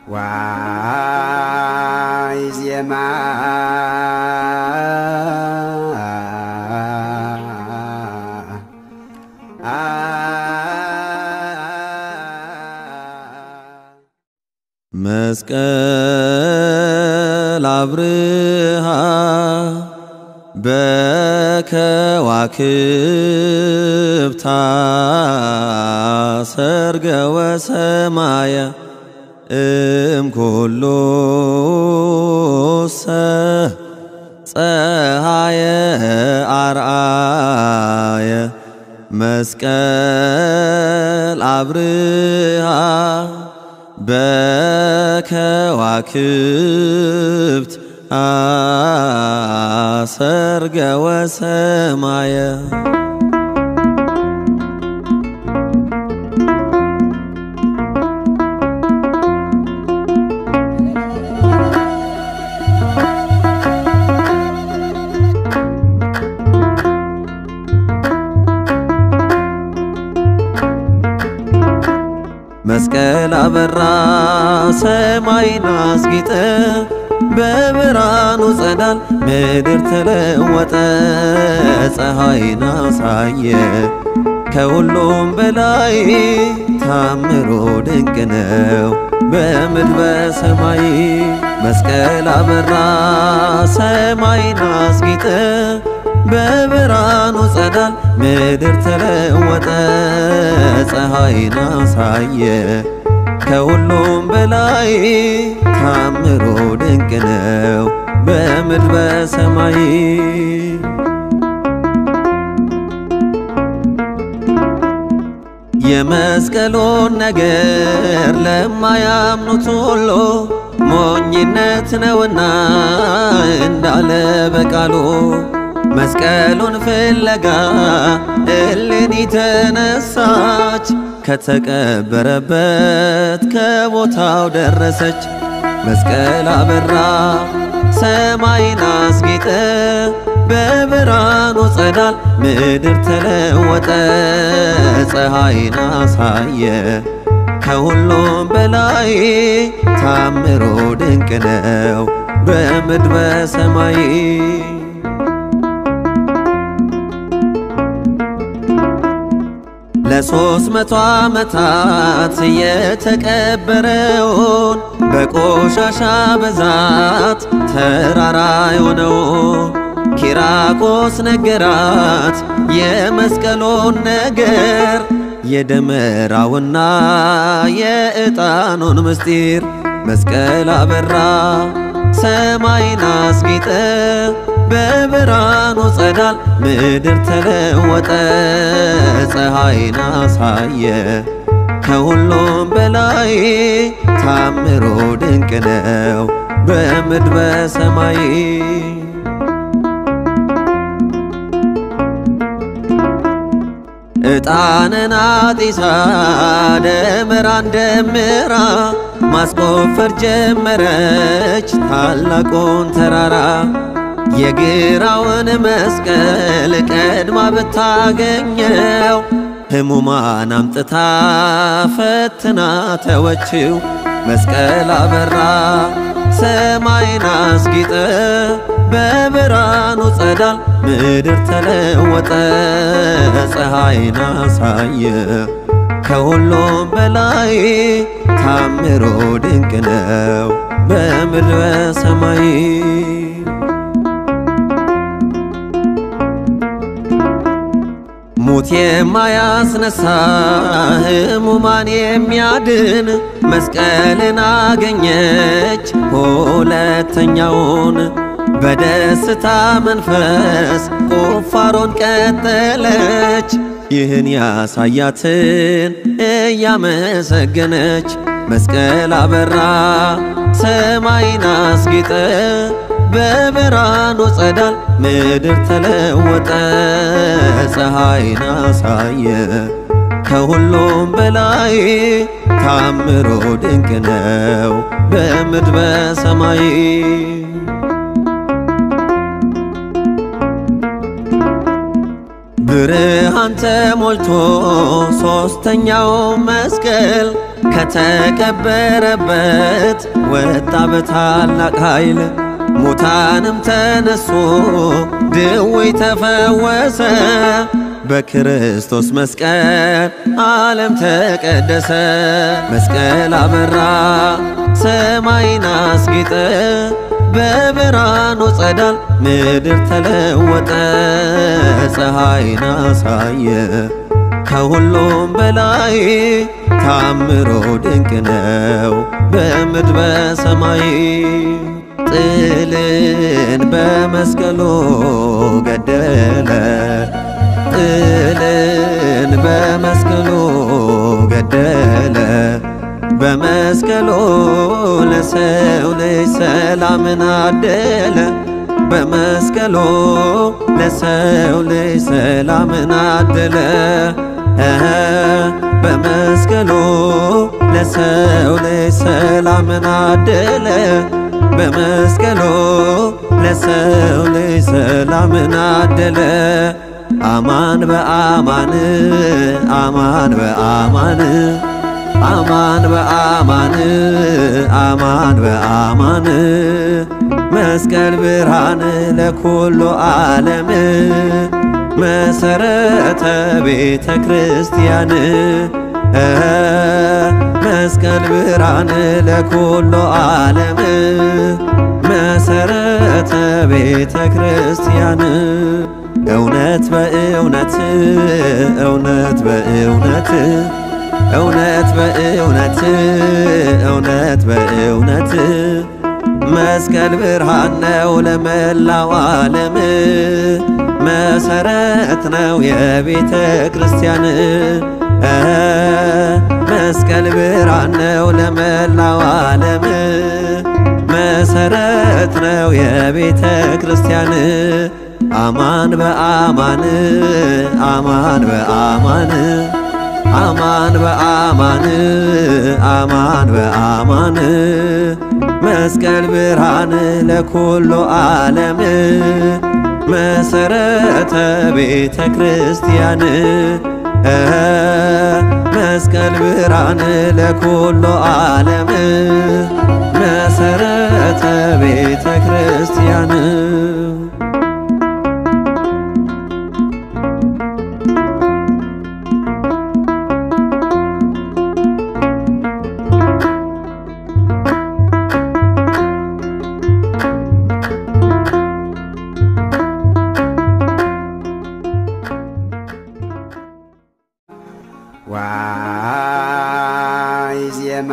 ዋይ ዜማ መስቀል አብርሃ በከዋክብታ ሰርገ ወሰማየ እምኩሉ ሰ ፀሃየ አርአየ መስቀል አብርሃ በከዋክብት አሰርገ ወሰማየ መስቀል አበራ ሰማይን አስጌጠ በብርሃኑ ጸዳል ምድር ተለወጠ ፀሐይን አሳየ ከሁሉም በላይ ታምሮ ድንቅ ነው በምድር በሰማይ መስቀል አበራ ሰማይን አስጌጠ በብርሃኑ ጸዳል ምድር ተለወጠ ፀሐይን አሳየ ከሁሉም በላይ ታምሮ ድንቅ ነው በምድር በሰማይ የመስቀሉን ነገር ለማያምኑት ሁሉ ሞኝነት ነውና እንዳለ በቃሉ መስቀሉን ፍለጋ እሌኒ ተነሳች ከተቀበረበት ከቦታው ደረሰች። መስቀል አበራ ሰማይን አስጌጠ በብርሃኑ ጸዳል ምድር ተለወጠ ፀሐይን አሳየ ከሁሉም በላይ ታምሮ ድንቅ ነው በምድር በሰማይ ለሶስት መቶ ዓመታት የተቀበረውን በቆሻሻ ብዛት ተራራ የሆነውን ኪራቆስ ነገራት የመስቀሉን ነገር የደመራውና የዕጣኑን ምስጢር መስቀል አበራ ሰማይን አስጌጠ በብርሃኑ ጸዳል ምድር ተለወጠ ፀሐይን አሳየ ከሁሉም በላይ ታምሮ ድንቅ ነው በምድር በሰማይ ዕጣንን አጢሳ ደመራን ደምራ ማስቆፈር ጀመረች ታላቁን ተራራ የግራውን መስቀል ቀድማ ብታገኘው ሕሙማን አምጥታ ፈትና ተወችው መስቀል አበራ ሰማይን አስጊጠ በብርሃኑ ጸዳል ምድር ተለወጠ ፀሐይን አሳየ ከሁሉም በላይ ታምሮ ድንቅ ነው በምድር በሰማይ ሙት የማያስነሳ ሕሙማን የሚያድን መስቀልን አገኘች ሁለተኛውን በደስታ መንፈስ ቁፋሮን ቀጠለች ይህን ያሳያትን እያመሰገነች መስቀል አበራ ሰማይን አስጌጠ በብርሃኑ ጸዳል ምድር ተለወጠ ፀሐይን አሳየ ከሁሉም በላይ ታምሮ ድንቅ ነው በምድር በሰማይ ብርሃን ተሞልቶ ሦስተኛው መስቀል ከተቀበረበት ወጣ በታላቅ ኃይል ሙታንም ተነሶ ድውይ ተፈወሰ። በክርስቶስ መስቀል ዓለም ተቀደሰ። መስቀል አበራ ሰማይን አስጌጠ። በብርሃኑ ጸዳል ምድር ተለወጠ። ፀሐይን አሳየ ከሁሉም በላይ ታምሮ ድንቅ ነው በምድር በሰማይ ጥልን በመስቀሉ ገደለ ጥልን በመስቀሉ ገደለ በመስቀሉ ለሰው ልጅ ሰላምን አደለ በመስቀሉ ለሰው ልጅ ሰላምን አደለ እኸ በመስቀሉ ለሰው ልጅ ሰላምን አደለ በመስቀሉ ለሰው ልጅ ሰላምን አደለ አማን በአማን አማን በአማን አማን በአማን አማን በአማን መስቀል ብርሃን ለኩሉ ዓለም መሰረተ ቤተ ክርስቲያን መስቀል ብርሃን ለኩሉ ዓለም መሰረተ ቤተ ክርስቲያን እውነት በእውነት እውነት በእውነት እውነት በእውነት እውነት በእውነት መስቀል ብርሃን ነው ለመላው ዓለም መሰረት ነው የቤተ ክርስቲያን መስቀል ብርሃን ነው ለመላው ዓለም መሰረት ነው የቤተ ክርስቲያን አማን በአማን አማን በአማን አማን በአማን አማን በአማን መስቀል ብርሃን ለኩሉ ዓለም መሰረተ ቤተ ክርስቲያን መስቀል ብርሃን ለኩሉ ዓለም መሰረተ ቤተ ክርስቲያን ዋይ ዜማ